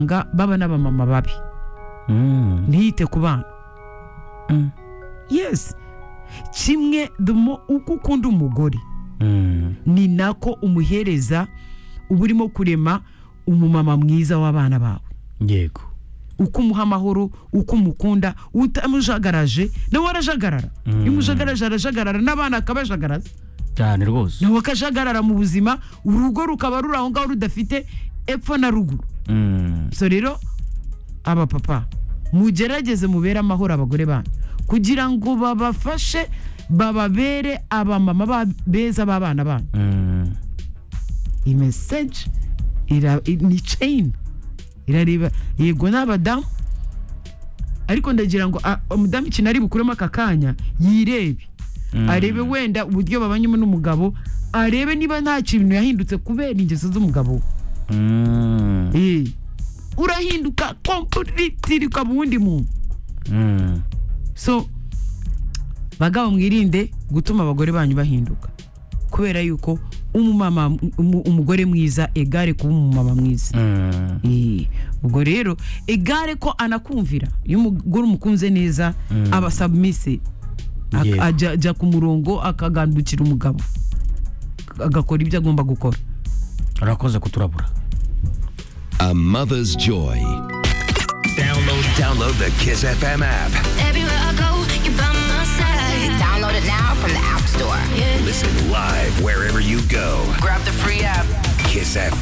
nga baba n'abamama babi Mm. ntiyite ku bana Mm. yes kimwe the more uko ukunda umugore Mm. ni nako umuhereza uba urimo kurema umumama mwiza w'abana bawe yego uko umuha amahoro uko umukunda utamujagaraje nawe arajagarara Mm. iyo umujagaraje arajagarara n'abana akabajagaraza cyane rwose nawe akajagarara mu buzima urugo rukaba ruri aho ngaho rudafite epfo na ruguru Mm. so rero abapapa mugerageze mubere amahoro abagore banyu kugira ngo babafashe bababere abamama ba- beza b'abana banyu Mm. iyi meseje ira- i- ni ceyini irareba yego ni abadamu ariko ndagira ngo a- umudamu ikintu ari bukuremo aka kanya yirebe Mm. arebe wenda uburyo babanyemo n'umugabo arebe niba nta kintu yahindutse kubera ingeso z'umugabo we Mm. Eh, urahinduka kompuriti ukaba uwundi muntu Mm. so bagabo mwirinde gutuma abagore banyu bahinduka kubera yuko umumama umu- umugore mwiza egare kuba umumama mwiza Mm. Eh, ubwo rero egare ko anakumvira iyo umugore umukunze neza Mm. aba submise Ak- Yego. ajya ajya ku murongo akagandukira umugabo agakora ibyo agomba gukora urakoze kuturabura A mother's joy. Download, download the Kiss FM app. Everywhere I go, you by my side. Download it now from the App Store. Yeah. Listen live wherever you go. Grab the free app. Kiss FM.